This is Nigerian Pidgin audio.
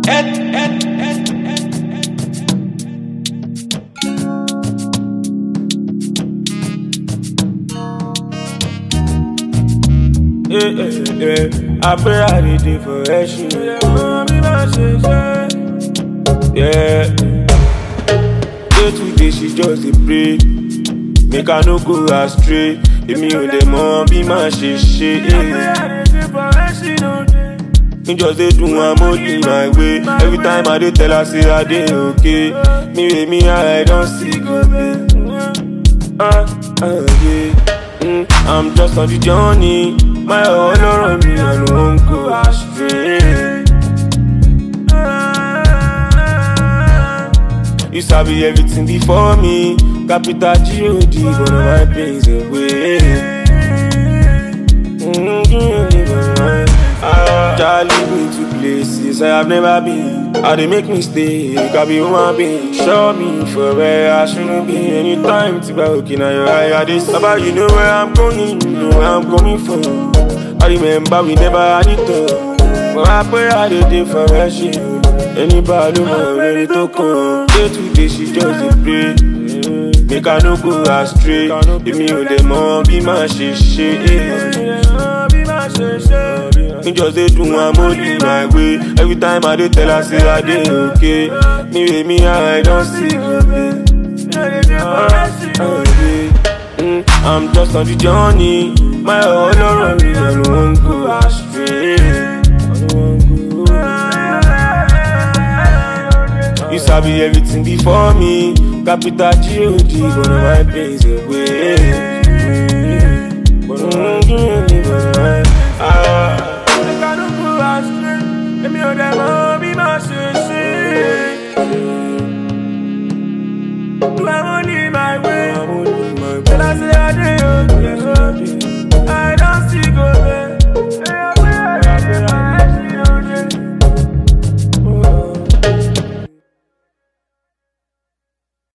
Yeah, yeah, yeah. I pray I did it for action. Yeah. Day to day she just dey pray. Make I no go astray. Èmi ò dẹ̀ mọ bí màá ṣe ṣe. Me just dey do am only my way. Every time I dey tell her say I dey okay. Me wey me I don see go pay. Ah, ah, yeah. Mm, I'm just on the journey. My ọlọ́rọ̀ mi I no wan go astray. You sabi everything before me. Capital G-O-D, one of my pains away. Charlie me to places I have never been. I they make mistake, I be human being. Show me for where I shouldn't be. Anytime to be looking at your eye, I this about you know where I'm going, you know where I'm coming from. I remember we never had it all. But I pray I did it for her shit. Anybody know ready to come? Day to day she just dey pray. Make I no go astray. Èmi ò dẹ̀ mọ bí màá ṣe ṣe. Me just dey do am only my way. Every time I dey tell her say I dey okay. Me wey me I don see go pay. Mm, I'm just on the journey. My ọlọ́rọ̀ mi I no wan go astray. I no wan go. You sabi everything before me. Capital G-O-D, one of my pains away. But I'm doing it for my ah. Make I no go astray. Èmi ò dẹ̀ mọ̀ bí màá ṣe ṣe. Do I only my way? Tell her say I dey okay.